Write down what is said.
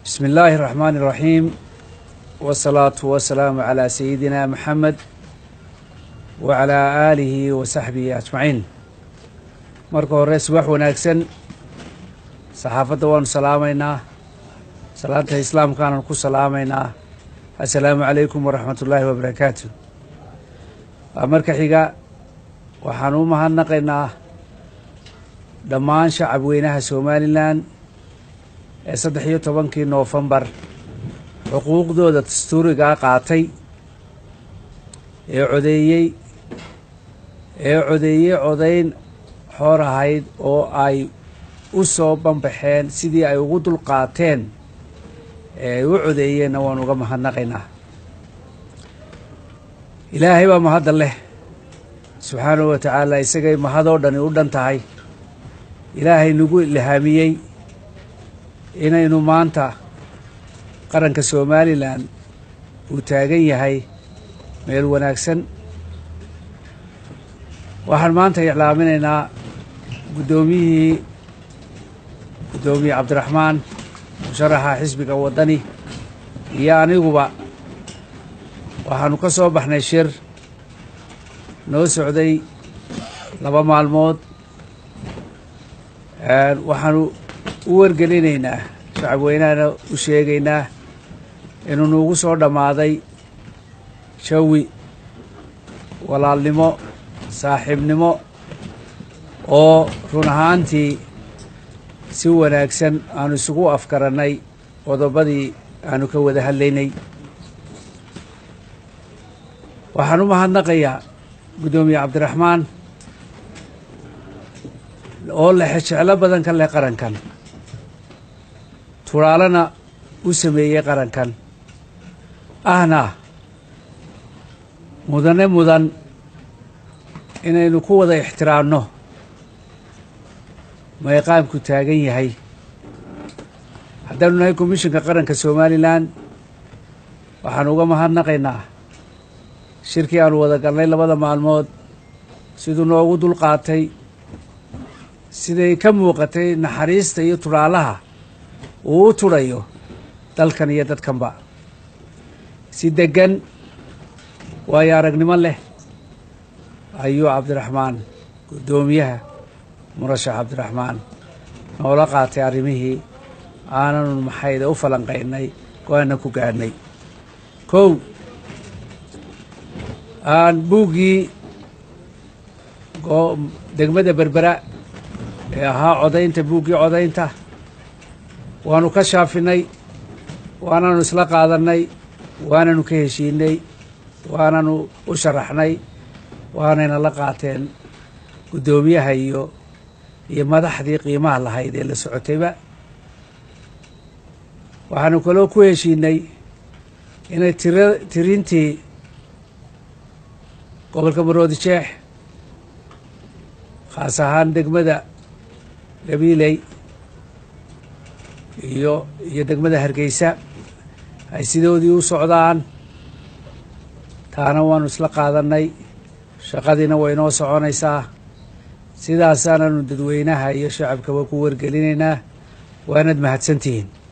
بسم الله الرحمن الرحيم والصلاة والسلام على سيدنا محمد وعلى آله وصaxbihi أجمaعين marka hore subax wanaagsan saxaafadda waanu salaamaynaa salaanta islaamkaananu ku salaamaynaa assalaamu calaykum waraxmat ullaahi wabarakaatu waa marka xiga waxaan u mahadnaqaynaa dhammaan shacab weynaha somalilan ee saddex iyo tobankii noofembar xuquuqdooda dastuurigaa qaatay ee codeeyey ee codeeyey codayn xoor ahayd oo ay u soo banbaxeen sidii ay ugu dulqaateen ee ay u codeeyeenna waan uga mahadnaqaynaa ilaahay baa mahadda leh subxaanahu wa tacaala isagay mahadoo dhani u dhan tahay ilaahay nagu ilhaamiyey inaynu maanta qaranka somalilan uu taagan yahay meel wanaagsan waxaan maanta iclaaminaynaa guddoomiyihii guddoomiye cabdiraxmaan musharaxa xisbiga waddani iyo aniguba waxaanu ka soo baxnay shir noo socday laba maalmood waxaanu u wargelinaynaa shacab weynahana u sheegaynaa inuu nuugu soo dhammaaday jawi walaalnimo saaxiibnimo oo run ahaantii si wanaagsan aanu isugu afgarannay qodobadii aanu ka wada hadlaynay waxaan u mahadnaqayaa guddoomiye cabdiraxmaan oo lexe jeclo badan ka leh qarankan turaalana u sameeyey qarankan ahna mudane mudan inaynu ku wada ixtiraamno mayqaamku taagan yahay haddaanu nahay komishinka qaranka somalilan waxaanu uga mahadnaqaynaa shirkii aanu wada galnay labada maalmood siduu noogu dulqaatay siday ka muuqatay naxariista iyo turaalaha uu u tudhayo dalkan iyo dadkanba si deggan waayo aragnimo leh ayuu cabdiraxmaan guddoomiyaha murashax cabdiraxmaan noola qaatay arrimihii aananu maxayda u falanqaynay go-aanna ku gaadhnay kow aan buuggii degmada berbera ee ahaa codaynta buuggii codaynta waanu ka shaafinay waananu isla qaadannay waananu ka heshiinay waananu u sharaxnay waanayna la qaateen guddoomiyaha iyo iyo madaxdii qiimaha lahayd ee la socotayba waxaanu kaloo ku heshiinay inay tira tirintii gobolka maroodi jeex khaas ahaan degmada gabiiley iyo iyo degmada hargeysa ay sidoodii u socdaan taana waanu isla qaadannay shaqadiina way noo soconaysaa sidaasaananu dadweynaha iyo shacabkaba ku wargelinaynaa waanad mahadsantihiin